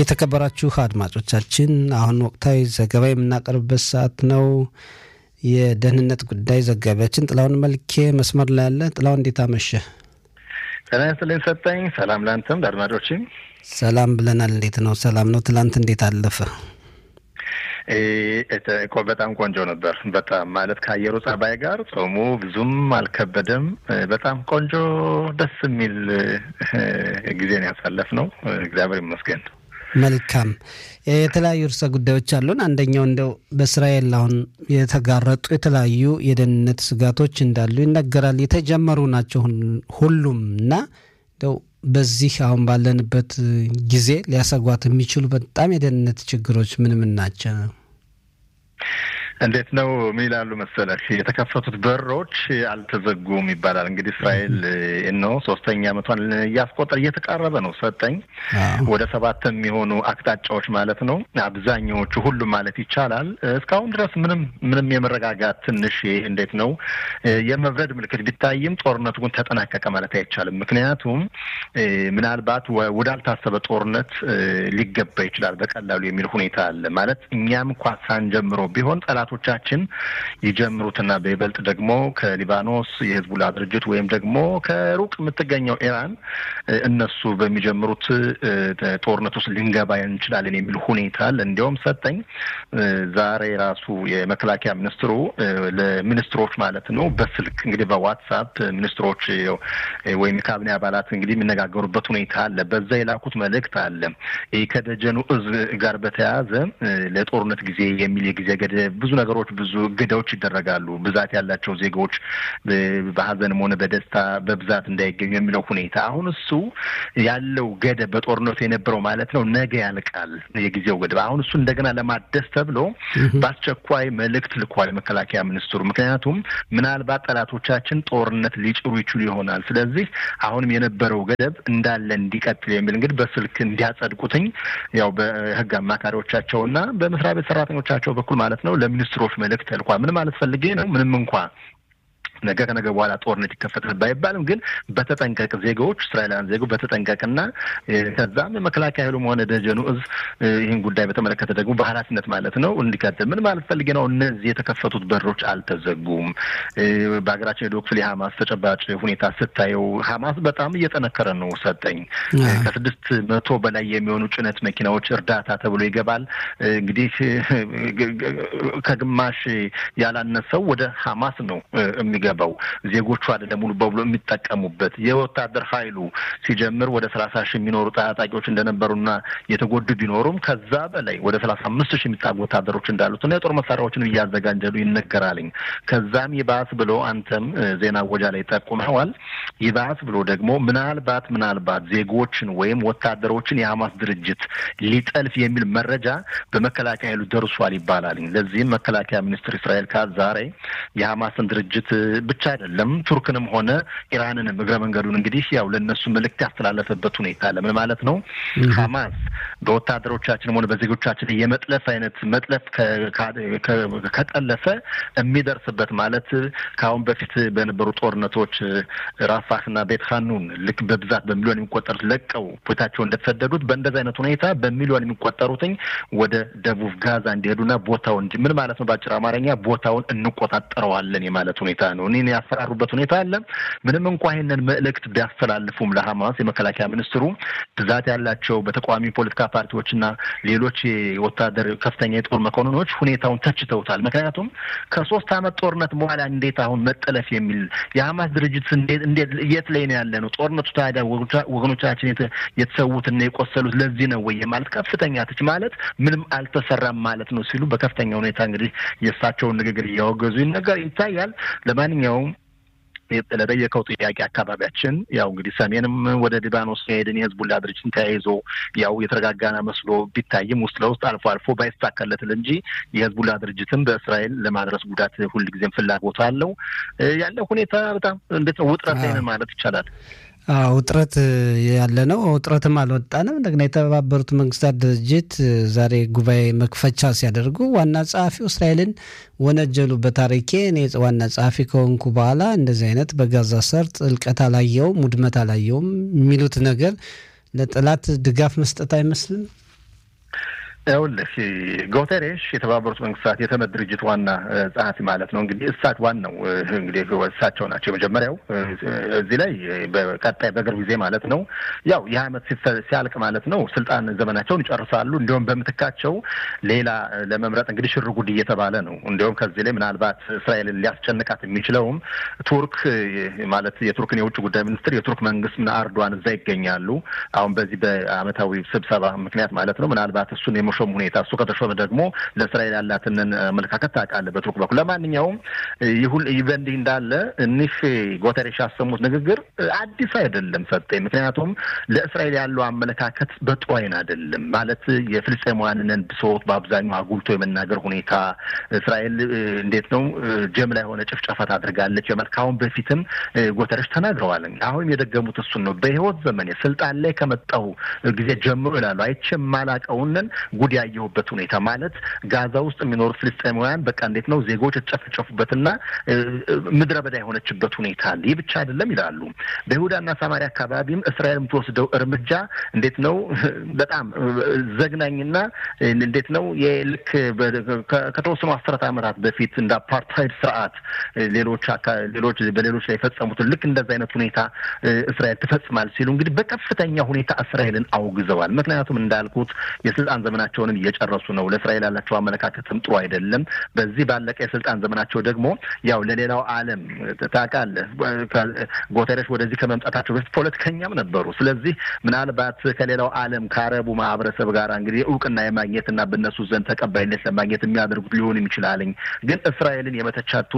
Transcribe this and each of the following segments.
የተከበራችሁ አድማጮቻችን አሁን ወቅታዊ ዘገባ የምናቀርብበት ሰዓት ነው። የደህንነት ጉዳይ ዘጋቢያችን ጥላሁን መልኬ መስመር ላይ ያለ። ጥላሁን እንዴት አመሸ? ጤና ይስጥልኝ ሰጠኝ። ሰላም ለአንተም ለአድማጮችም ሰላም ብለናል። እንዴት ነው? ሰላም ነው። ትላንት እንዴት አለፈ? በጣም ቆንጆ ነበር። በጣም ማለት ከአየሩ ጸባይ ጋር ጾሙ ብዙም አልከበደም። በጣም ቆንጆ ደስ የሚል ጊዜን ያሳለፍ ነው። እግዚአብሔር ይመስገን። መልካም የተለያዩ ርዕሰ ጉዳዮች አሉን። አንደኛው እንደው በእስራኤል አሁን የተጋረጡ የተለያዩ የደህንነት ስጋቶች እንዳሉ ይነገራል። የተጀመሩ ናቸው ሁሉም እና እንደው በዚህ አሁን ባለንበት ጊዜ ሊያሰጓት የሚችሉ በጣም የደህንነት ችግሮች ምን ምን ናቸው? እንዴት ነው? ምን ይላሉ መሰለህ የተከፈቱት በሮች አልተዘጉም ይባላል። እንግዲህ እስራኤል ነው ሶስተኛ ዓመቷን እያስቆጠር እየተቃረበ ነው። ሰጠኝ ወደ ሰባት የሚሆኑ አቅጣጫዎች ማለት ነው። አብዛኛዎቹ ሁሉም ማለት ይቻላል እስካሁን ድረስ ምንም ምንም የመረጋጋት ትንሽ እንዴት ነው የመብረድ ምልክት ቢታይም ጦርነቱ ግን ተጠናቀቀ ማለት አይቻልም። ምክንያቱም ምናልባት ወዳልታሰበ ጦርነት ሊገባ ይችላል በቀላሉ የሚል ሁኔታ አለ ማለት እኛም እንኳ ሳንጀምሮ ቢሆን ጠላት ቻችን ይጀምሩትና በይበልጥ ደግሞ ከሊባኖስ የህዝቡላ ድርጅት ወይም ደግሞ ከሩቅ የምትገኘው ኢራን እነሱ በሚጀምሩት ጦርነት ውስጥ ልንገባ እንችላለን የሚል ሁኔታ አለ። እንዲያውም ሰጠኝ ዛሬ ራሱ የመከላከያ ሚኒስትሩ ለሚኒስትሮች ማለት ነው በስልክ እንግዲህ በዋትሳፕ ሚኒስትሮች ወይም የካቢኔ አባላት እንግዲህ የሚነጋገሩበት ሁኔታ አለ። በዛ የላኩት መልእክት አለ። ይህ ከደጀኑ እዝ ጋር በተያያዘ ለጦርነት ጊዜ የሚል የጊዜ ገደብ ብዙ ነገሮች ብዙ እገዳዎች ይደረጋሉ። ብዛት ያላቸው ዜጎች በሀዘንም ሆነ በደስታ በብዛት እንዳይገኙ የሚለው ሁኔታ አሁን እሱ ያለው ገደብ በጦርነቱ የነበረው ማለት ነው ነገ ያልቃል የጊዜው ገደብ። አሁን እሱ እንደገና ለማደስ ተብሎ በአስቸኳይ መልእክት ልኳል የመከላከያ ሚኒስትሩ። ምክንያቱም ምናልባት ጠላቶቻችን ጦርነት ሊጭሩ ይችሉ ይሆናል። ስለዚህ አሁንም የነበረው ገደብ እንዳለ እንዲቀጥል የሚል እንግዲህ በስልክ እንዲያጸድቁትኝ ያው በህግ አማካሪዎቻቸውና በመስሪያ ቤት ሰራተኞቻቸው በኩል ማለት ነው ለሚኒስትሮች መልእክት ተልኳል። ምን ማለት ፈልጌ ነው ምንም እንኳ ነገ ከነገ በኋላ ጦርነት ይከፈታል ባይባልም ግን በተጠንቀቅ ዜጋዎች እስራኤላውያን ዜጎች በተጠንቀቅና ከዛም የመከላከያ ኃይሉም ሆነ ደጀኑ እዝ ይህን ጉዳይ በተመለከተ ደግሞ በኃላፊነት ማለት ነው እንዲቀጥል ምን ማለት ፈልጌ ነው። እነዚህ የተከፈቱት በሮች አልተዘጉም። በሀገራችን የዶ ክፍል የሀማስ ተጨባጭ ሁኔታ ስታየው ሀማስ በጣም እየጠነከረ ነው። ሰጠኝ ከስድስት መቶ በላይ የሚሆኑ ጭነት መኪናዎች እርዳታ ተብሎ ይገባል። እንግዲህ ከግማሽ ያላነሰው ወደ ሀማስ ነው የሚገባው ዜጎቹ አይደለም ሙሉ በሙሉ የሚጠቀሙበት የወታደር ኃይሉ ሲጀምር ወደ ሰላሳ ሺህ የሚኖሩ ታጣቂዎች እንደነበሩና የተጎዱ ቢኖሩም ከዛ በላይ ወደ ሰላሳ አምስት ሺህ የሚጣጉ ወታደሮች እንዳሉትና የጦር መሳሪያዎችን እያዘጋጀሉ ይነገራልኝ። ከዛም ይባስ ብሎ አንተም ዜና ወጃ ላይ ጠቁመዋል። ይባስ ብሎ ደግሞ ምናልባት ምናልባት ዜጎችን ወይም ወታደሮችን የሀማስ ድርጅት ሊጠልፍ የሚል መረጃ በመከላከያ ኃይሉ ደርሷል ይባላልኝ። ለዚህም መከላከያ ሚኒስትር እስራኤል ካዝ ዛሬ የሀማስን ድርጅት ብቻ አይደለም ቱርክንም ሆነ ኢራንንም እግረ መንገዱን እንግዲህ ያው ለእነሱ መልእክት ያስተላለፈበት ሁኔታ አለ። ምን ማለት ነው? ሀማስ በወታደሮቻችንም ሆነ በዜጎቻችን የመጥለፍ አይነት መጥለፍ ከጠለፈ የሚደርስበት ማለት ከአሁን በፊት በነበሩ ጦርነቶች ራፋህና ቤት ሀኑን ልክ በብዛት በሚሊዮን የሚቆጠሩት ለቀው ቦታቸው እንደተሰደዱት በእንደዚህ አይነት ሁኔታ በሚሊዮን የሚቆጠሩትኝ ወደ ደቡብ ጋዛ እንዲሄዱና ቦታው እንዲ ምን ማለት ነው? በአጭር አማርኛ ቦታውን እንቆጣጠረዋለን የማለት ሁኔታ ነው። እኔ ያስፈራሩበት ሁኔታ አለ። ምንም እንኳ ይህንን መልእክት ቢያስተላልፉም ለሀማስ የመከላከያ ሚኒስትሩ ብዛት ያላቸው በተቃዋሚ ፖለቲካ ፓርቲዎችና ሌሎች የወታደር ከፍተኛ የጦር መኮንኖች ሁኔታውን ተችተውታል። ምክንያቱም ከሶስት ዓመት ጦርነት በኋላ እንዴት አሁን መጠለፍ የሚል የሀማስ ድርጅት እንዴት እንዴት የት ላይ ነው ያለ ነው? ጦርነቱ ታዲያ ወገኖቻችን የተሰዉትና የቆሰሉት ለዚህ ነው ወይ ማለት ከፍተኛ ትች ማለት ምንም አልተሰራም ማለት ነው ሲሉ በከፍተኛ ሁኔታ እንግዲህ የእሳቸውን ንግግር እያወገዙ ይነገር ይታያል። ለማንኛውም ለጠየቀው ጥያቄ አካባቢያችን ያው እንግዲህ ሰሜንም ወደ ሊባኖስ ከሄድን የህዝቡላ ድርጅትን ተያይዞ ያው የተረጋጋና መስሎ ቢታይም ውስጥ ለውስጥ አልፎ አልፎ ባይሳካለትል እንጂ የህዝቡላ ድርጅትም በእስራኤል ለማድረስ ጉዳት ሁልጊዜም ፍላጎት አለው። ያለው ሁኔታ በጣም እንዴት ነው ውጥረት ላይ ነን ማለት ይቻላል። ውጥረት ያለ ነው። ውጥረትም አልወጣንም። እንደገና የተባበሩት መንግስታት ድርጅት ዛሬ ጉባኤ መክፈቻ ሲያደርጉ ዋና ጸሐፊው እስራኤልን ወነጀሉ። በታሪኬ እኔ ዋና ጸሐፊ ከሆንኩ በኋላ እንደዚህ አይነት በጋዛ ሰርጥ እልቀት አላየውም፣ ውድመት አላየውም የሚሉት ነገር ለጠላት ድጋፍ መስጠት አይመስልም። ይኸውልህ ጉተሬሽ የተባበሩት መንግስታት የተመድ ድርጅት ዋና ጸሐፊ ማለት ነው። እንግዲህ እሳት ዋናው እንግዲህ እሳቸው ናቸው የመጀመሪያው። እዚህ ላይ በቀጣይ በቅርብ ጊዜ ማለት ነው ያው ይህ ዓመት ሲያልቅ ማለት ነው ስልጣን ዘመናቸውን ይጨርሳሉ። እንዲሁም በምትካቸው ሌላ ለመምረጥ እንግዲህ ሽር ጉድ እየተባለ ነው። እንዲሁም ከዚህ ላይ ምናልባት እስራኤልን ሊያስጨንቃት የሚችለውም ቱርክ ማለት የቱርክን የውጭ ጉዳይ ሚኒስትር የቱርክ መንግስት አርዷን እዛ ይገኛሉ። አሁን በዚህ በአመታዊ ስብሰባ ምክንያት ማለት ነው ምናልባት እሱን የመሾም ሁኔታ እሱ ከተሾመ ደግሞ ለእስራኤል ያላትንን አመለካከት ታውቃለህ በቱርክ በኩል። ለማንኛውም ይሁን በእንዲህ እንዳለ እኒህ ጉተሬሽ ያሰሙት ንግግር አዲስ አይደለም ሰጠኝ። ምክንያቱም ለእስራኤል ያለው አመለካከት በጥሩ አይን አይደለም ማለት የፍልስጤማውያንን ብሶት በአብዛኛው አጉልቶ የመናገር ሁኔታ እስራኤል እንዴት ነው ጀምላ የሆነ ጭፍጨፋ ታደርጋለች የመልካሁን በፊትም ጉተሬሽ ተናግረዋል። አሁንም የደገሙት እሱን ነው። በህይወት ዘመኔ ስልጣን ላይ ከመጣሁ ጊዜ ጀምሮ ይላሉ አይቼ የማላቀውንን ጉድ ያየሁበት ሁኔታ ማለት ጋዛ ውስጥ የሚኖሩት ፍልስጤማውያን በቃ እንዴት ነው ዜጎች የተጨፈጨፉበትና ምድረ በዳ የሆነችበት ሁኔታ አለ። ይህ ብቻ አይደለም ይላሉ። በይሁዳና ሳማሪያ አካባቢም እስራኤል የምትወስደው እርምጃ እንዴት ነው በጣም ዘግናኝና እንዴት ነው የልክ ከተወሰኑ አስርት ዓመታት በፊት እንደ አፓርታይድ ስርዓት ሌሎች ሌሎች በሌሎች ላይ የፈጸሙትን ልክ እንደዚ አይነት ሁኔታ እስራኤል ትፈጽማል ሲሉ እንግዲህ በከፍተኛ ሁኔታ እስራኤልን አውግዘዋል። ምክንያቱም እንዳልኩት የስልጣን ዘመናቸውንም እየጨረሱ ነው። ለእስራኤል ያላቸው አመለካከትም ጥሩ አይደለም። በዚህ ባለቀ የስልጣን ዘመናቸው ደግሞ ያው ለሌላው ዓለም ታውቃለህ፣ ጉተሬሽ ወደዚህ ከመምጣታቸው በፊት ፖለቲከኛም ነበሩ። ስለዚህ ምናልባት ከሌላው ዓለም ከአረቡ ማህበረሰብ ጋር እንግዲህ እውቅና የማግኘትና በእነሱ ዘንድ ተቀባይነት ለማግኘት የሚያደርጉት ሊሆንም ይችላልኝ። ግን እስራኤልን የመተቻቱ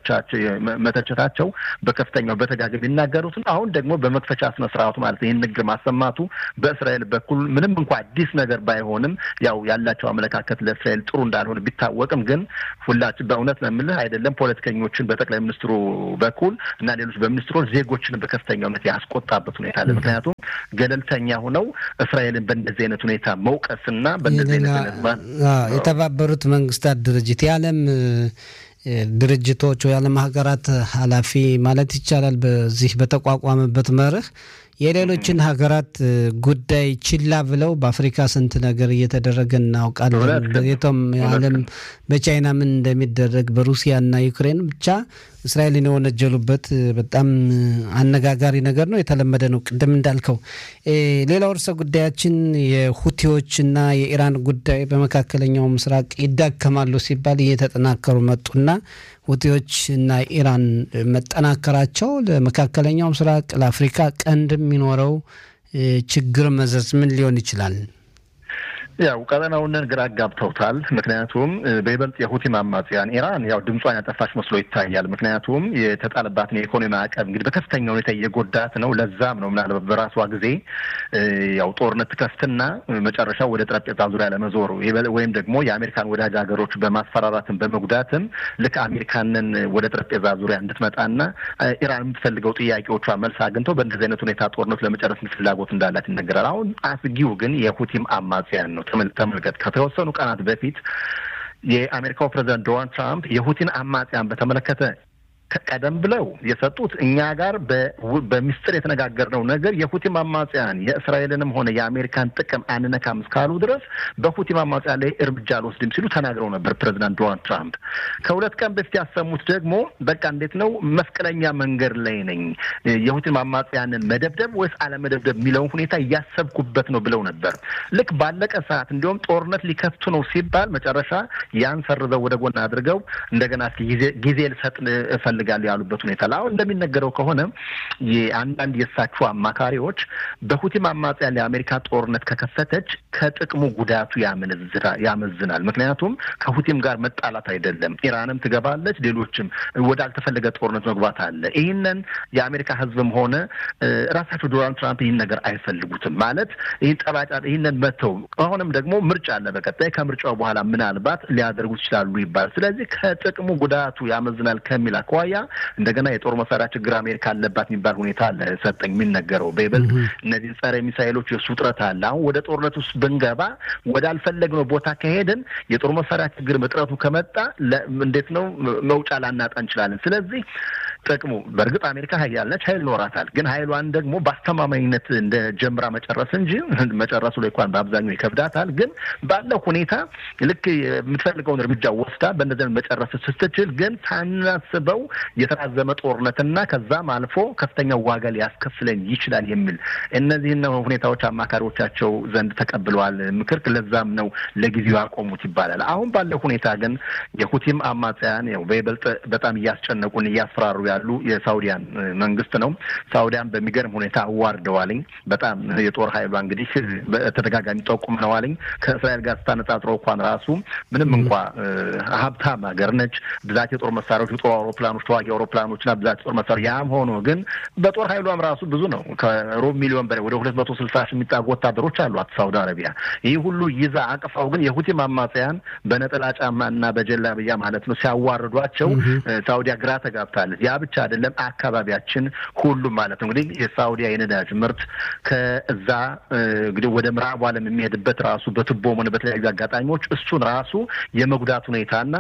የመተቸታቸው በከፍተኛው በተጋገም የሚናገሩትን አሁን ደግሞ በመክፈቻ ስነ ስርዓቱ ማለት ይህን ንግግር ማሰማቱ በእስራኤል በኩል ምንም እንኳ አዲስ ነገር ባይሆንም ያው ያላቸው አመለካከት ለእስራኤል ጥሩ እንዳልሆነ ቢታወቅም ግን ሁላችን በእውነት ነው የምልህ አይደለም ፖለቲከኞችን በጠቅላይ ሚኒስትሩ በኩል እና ሌሎች በሚኒስትሮች ዜጎችን በከፍተኛ እውነት ያስቆጣበት ሁኔታ አለ። ምክንያቱም ገለልተኛ ሆነው እስራኤልን በእንደዚህ አይነት ሁኔታ መውቀስና በእንደዚህ አይነት የተባበሩት መንግስታት ድርጅት የዓለም ድርጅቶች የዓለም ሀገራት ኃላፊ ማለት ይቻላል በዚህ በተቋቋመበት መርህ የሌሎችን ሀገራት ጉዳይ ችላ ብለው በአፍሪካ ስንት ነገር እየተደረገ እናውቃለን። የቶም የዓለም በቻይና ምን እንደሚደረግ በሩሲያና ዩክሬን ብቻ እስራኤልን የወነጀሉበት በጣም አነጋጋሪ ነገር ነው። የተለመደ ነው። ቅድም እንዳልከው ሌላው ርዕሰ ጉዳያችን የሁቲዎችና የኢራን ጉዳይ በመካከለኛው ምስራቅ ይዳከማሉ ሲባል እየተጠናከሩ መጡና ሁቲዎች እና ኢራን መጠናከራቸው ለመካከለኛው ምስራቅ ለአፍሪካ ቀንድ የሚኖረው ችግር መዘዝ ምን ሊሆን ይችላል? ያው ቀጠናውን ግራ አጋብተውታል። ምክንያቱም በይበልጥ የሁቲ አማጽያን ኢራን ያው ድምጿን ያጠፋች መስሎ ይታያል። ምክንያቱም የተጣለባትን የኢኮኖሚ ማዕቀብ እንግዲህ በከፍተኛ ሁኔታ እየጎዳት ነው። ለዛም ነው ምናልባት በራሷ ጊዜ ያው ጦርነት ትከፍትና መጨረሻው ወደ ጠረጴዛ ዙሪያ ለመዞሩ ወይም ደግሞ የአሜሪካን ወዳጅ ሀገሮች በማስፈራራትም በመጉዳትም ልክ አሜሪካንን ወደ ጠረጴዛ ዙሪያ እንድትመጣና ኢራን የምትፈልገው ጥያቄዎቿ መልስ አግኝተው በእንደዚህ አይነት ሁኔታ ጦርነቱ ለመጨረስ ፍላጎት እንዳላት ይነገራል። አሁን አስጊው ግን የሁቲም አማጽያን ነው። ተመልከት ከተወሰኑ ቀናት በፊት የአሜሪካው ፕሬዚዳንት ዶናልድ ትራምፕ የሁቲን አማጽያን በተመለከተ ቀደም ብለው የሰጡት እኛ ጋር በሚስጥር የተነጋገርነው ነገር የሁቲም አማጽያን የእስራኤልንም ሆነ የአሜሪካን ጥቅም አንነካም እስካሉ ድረስ በሁቲም አማጽያን ላይ እርምጃ አልወስድም ሲሉ ተናግረው ነበር ፕሬዚዳንት ዶናልድ ትራምፕ። ከሁለት ቀን በፊት ያሰሙት ደግሞ በቃ እንዴት ነው መስቀለኛ መንገድ ላይ ነኝ፣ የሁቲም አማጽያንን መደብደብ ወይስ አለመደብደብ የሚለውን ሁኔታ እያሰብኩበት ነው ብለው ነበር። ልክ ባለቀ ሰዓት እንዲሁም ጦርነት ሊከፍቱ ነው ሲባል መጨረሻ ያን ሰርዘው ወደ ጎን አድርገው እንደገና እስኪ ጊዜ ልሰጥ እፈልጋለሁ ያሉበት ሁኔታ አሁን እንደሚነገረው ከሆነ የአንዳንድ የእሳቸው አማካሪዎች በሁቲም አማጽያን የአሜሪካ ጦርነት ከከፈተች ከጥቅሙ ጉዳቱ ያመዝናል። ምክንያቱም ከሁቲም ጋር መጣላት አይደለም፣ ኢራንም ትገባለች፣ ሌሎችም ወዳልተፈለገ ጦርነት መግባት አለ። ይህንን የአሜሪካ ሕዝብም ሆነ ራሳቸው ዶናልድ ትራምፕ ይህን ነገር አይፈልጉትም። ማለት ይህን ጠባጫ ይህንን መተው ከሆነም ደግሞ ምርጫ አለ በቀጣይ ከምርጫው በኋላ ምናልባት ሊያደርጉት ይችላሉ ይባላል። ስለዚህ ከጥቅሙ ጉዳቱ ያመዝናል ከሚል አኳያ እንደገና የጦር መሳሪያ ችግር አሜሪካ አለባት የሚባል ሁኔታ አለ ሰጠኝ የሚነገረው በይበልጥ እነዚህ ጸረ ሚሳይሎች የእሱ ውጥረት አለ። አሁን ወደ ጦርነት ውስጥ ብንገባ ወዳልፈለግነው ቦታ ከሄድን የጦር መሳሪያ ችግር እጥረቱ ከመጣ እንዴት ነው መውጫ ላናጣ እንችላለን። ስለዚህ ጥቅሙ በእርግጥ አሜሪካ ሀያል ነች፣ ሀይል ይኖራታል። ግን ሀይሏን ደግሞ በአስተማማኝነት እንደ ጀምራ መጨረስ እንጂ መጨረሱ ላይ እንኳን በአብዛኛው ይከብዳታል። ግን ባለው ሁኔታ ልክ የምትፈልገውን እርምጃ ወስዳ በእነዚያን መጨረስ ስትችል ግን ሳናስበው የተራዘመ ጦርነትና ከዛም አልፎ ከፍተኛ ዋጋ ሊያስከፍለን ይችላል የሚል እነዚህን ሁኔታዎች አማካሪዎቻቸው ዘንድ ተቀብለዋል ምክር። ለዛም ነው ለጊዜው ያቆሙት ይባላል። አሁን ባለው ሁኔታ ግን የሁቲም አማጽያን ያው በይበልጥ በጣም እያስጨነቁን እያስፈራሩ ያሉ የሳውዲያን መንግስት ነው። ሳውዲያን በሚገርም ሁኔታ አዋርደዋልኝ። በጣም የጦር ኃይሏ እንግዲህ በተደጋጋሚ ጠቁመነዋልኝ። ከእስራኤል ጋር ስታነጻጽረው እንኳን ራሱ ምንም እንኳ ሀብታም ሀገር ነች፣ ብዛት የጦር መሳሪያዎች፣ የጦር አውሮፕላኖች፣ ተዋጊ አውሮፕላኖችና ብዛት የጦር መሳሪያ ያም ሆኖ ግን በጦር ኃይሏም ራሱ ብዙ ነው። ከሩብ ሚሊዮን በላይ ወደ ሁለት መቶ ስልሳ ሺህ የሚጠጉ ወታደሮች አሏት ሳውዲ አረቢያ። ይህ ሁሉ ይዛ አቅፋው ግን የሁቲም አማጽያን በነጠላ ጫማና በጀላብያ ማለት ነው ሲያዋርዷቸው ሳውዲያ ግራ ተጋብታለች። ያ ብቻ አይደለም፣ አካባቢያችን ሁሉም ማለት ነው እንግዲህ የሳውዲያ የነዳጅ ምርት ከዛ እንግዲህ ወደ ምዕራቡ ዓለም የሚሄድበት ራሱ በቱቦም ሆነ በተለያዩ አጋጣሚዎች እሱን ራሱ የመጉዳት ሁኔታና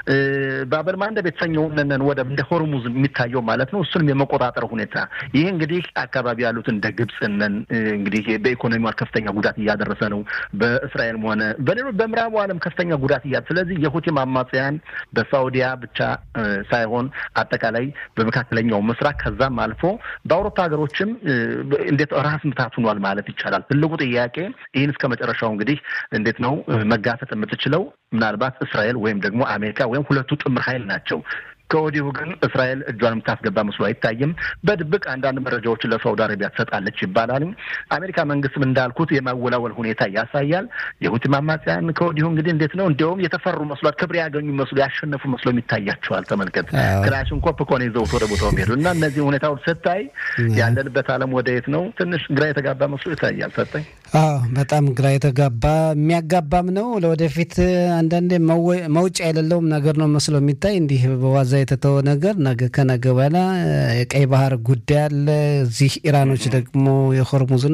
ባበል ማንደብ የተሰኘውን ወደ እንደ ሆርሙዝ የሚታየው ማለት ነው እሱንም የመቆጣጠር ሁኔታ ይህ እንግዲህ አካባቢ ያሉት እንደ ግብፅነን እንግዲህ በኢኮኖሚዋ ከፍተኛ ጉዳት እያደረሰ ነው። በእስራኤልም ሆነ በሌሎች በምዕራቡ ዓለም ከፍተኛ ጉዳት እያ ስለዚህ የሁቲም አማጽያን በሳውዲያ ብቻ ሳይሆን አጠቃላይ በመካከለኛው ምስራቅ ከዛም አልፎ በአውሮፓ ሀገሮችም እንዴት ራስ ምታት ሆኗል ማለት ይቻላል። ትልቁ ጥያቄ ይህን እስከ መጨረሻው እንግዲህ እንዴት ነው መጋፈጥ የምትችለው? ምናልባት እስራኤል ወይም ደግሞ አሜሪካ ወይም ሁለቱ ጥምር ኃይል ናቸው። ከወዲሁ ግን እስራኤል እጇን የምታስገባ መስሎ አይታይም። በድብቅ አንዳንድ መረጃዎችን ለሳውዲ አረቢያ ትሰጣለች ይባላል። አሜሪካ መንግስትም እንዳልኩት የማወላወል ሁኔታ ያሳያል። የሁቲም አማጽያን ከወዲሁ እንግዲህ እንዴት ነው እንዲያውም የተፈሩ መስሏል፣ ክብር ያገኙ መስሎ ያሸነፉ መስሎ ይታያቸዋል። ተመልከት፣ ክላሽንኮቭ እኮ ነው ይዘውት ወደ ቦታው ሄዱ እና እነዚህ ሁኔታዎች ስታይ ያለንበት ዓለም ወደ የት ነው ትንሽ ግራ የተጋባ መስሎ ይታያል። ሰጠኝ። አዎ በጣም ግራ የተጋባ የሚያጋባም ነው። ለወደፊት አንዳንዴ መውጫ የሌለውም ነገር ነው መስሎ የሚታይ እንዲህ በዋዛ የተተወ ነገር ነገ ከነገ በኋላ የቀይ ባህር ጉዳይ አለ። እዚህ ኢራኖች ደግሞ የሆርሙዝን